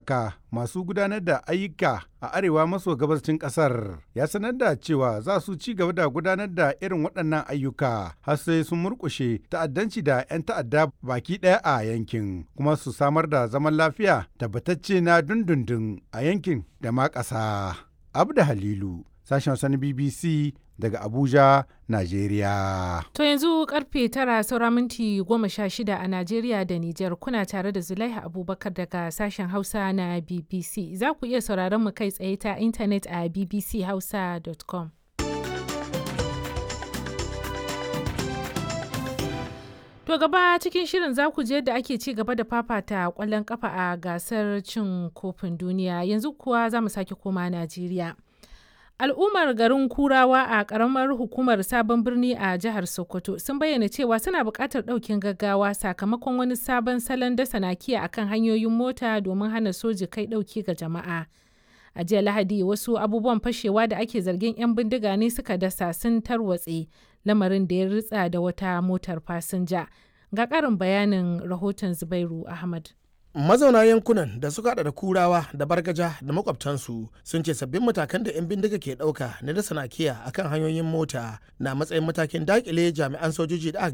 haɗaka masu gudanar da ayyuka a arewa maso gabashin ƙasar ya sanar da cewa za su ci gaba da gudanar da irin waɗannan ayyuka har sai sun murƙushe ta'addanci da 'yan ta'adda baki ɗaya a yankin kuma su samar da zaman lafiya tabbatacce na dundundun a yankin da ma ƙasa. Abda Halilu, sashen Sani BBC daga Abuja, Najeriya. To yanzu karfe tara saura minti goma sha shida a Najeriya da Nijar kuna tare da Zulaiha Abubakar daga sashen Hausa na BBC. Za ku iya sauraron mu kai tsaye ta intanet a bbchausa.com. To gaba cikin shirin za ku je da ake ci gaba da fafata kwallon kafa a gasar cin kofin duniya yanzu kuwa za mu sake koma Najeriya. Al'ummar garin Kurawa a ƙaramar hukumar Sabon Birni a jihar Sokoto sun bayyana cewa suna buƙatar ɗaukin gaggawa sakamakon wani sabon salon dasa nakiya akan hanyoyin mota domin hana soji kai ɗauki ga jama'a. A jiya Lahadi wasu abubuwan fashewa da ake zargin 'yan bindiga ne suka dasa sun tarwatse lamarin da ya ritsa da wata motar fasinja. Ga ƙarin bayanin rahoton Zubairu Ahmad. mazauna yankunan da suka hada da kurawa da bargaja da makwabtansu sun ce sabbin matakan da 'yan bindiga ke dauka na da sanakiya akan hanyoyin mota na matsayin matakin dakile jami'an sojoji da aka